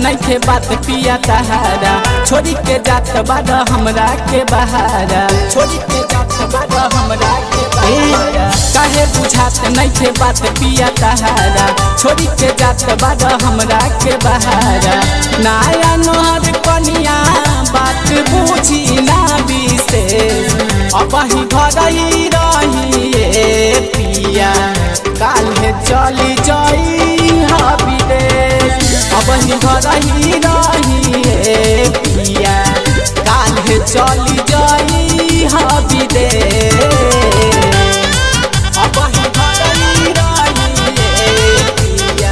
नइखे बात पिया तहारा छोड़ी के जात बाद हमरा के बहारा छोड़ी के जात बाद हमरा के बहारा काहे बुझात नइखे बात पिया तहारा छोड़ी के जात बाद हमरा के बहारा नाया नहर कनिया बात बुझी ना विशेष अब ही घर ही रही ए पिया काल्हे चली जाई हा विदेश अब ही घर ही रही ए पिया काल्हे चली जाई हा विदेश अब ही घर ही रही ए पिया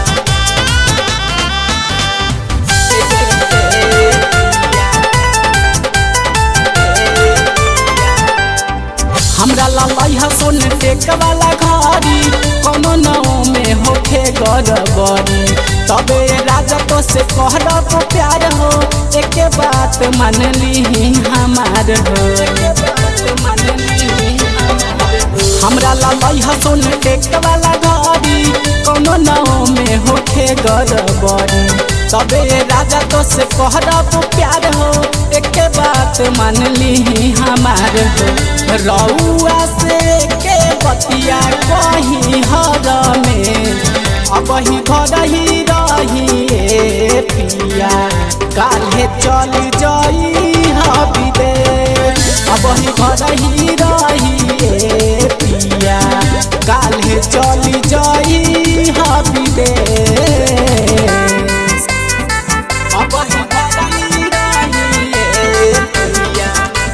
हमरा ललाई हसोन टेक वाला घरी कोनो नाव में होखे गड़बड़ी तबे राजा तो से कहब प्यार हो एक बात मान ली हमार हो हमरा ललाई हसोन टेक वाला घरी कोनो नाव में होखे गड़बड़ी तबे राजा तो से कहब प्यार हो एक बात मान ली हमार हो रउआ से के बतिया कही हर में अब ही घर ही रही ए पिया काल्हे चल जाई हा विदेश अब ही घर ही रही ए पिया काल्हे चल जाई हा विदेश अब ही घर ही रही ए पिया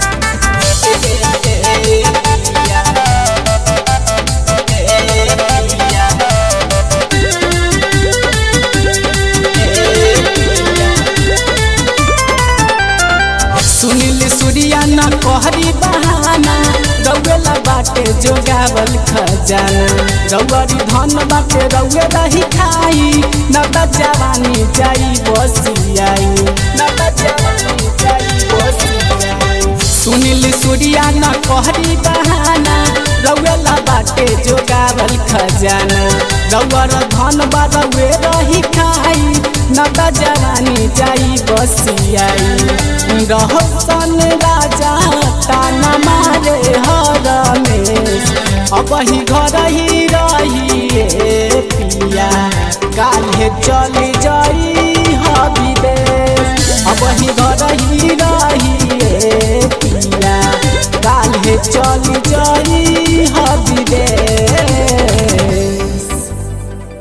सुनील सूर्या न कहरी बहाना रउला बाटे जोगावल खजाना रउरी धन बाटे रउए रही खाई न त जवानी जाई बसियाई न त जवानी जाई बसियाई सुनील सूर्या न कहरी बहाना रउला बाटे जोगावल खजाना रउर धन बा रउए रही खाई न त जवानी जाई बसियाई रहसन राजा ताना मारे हर में अब ही घर ही रही ए पिया काल्हे चली जाई हा विदेश अब ही घर ही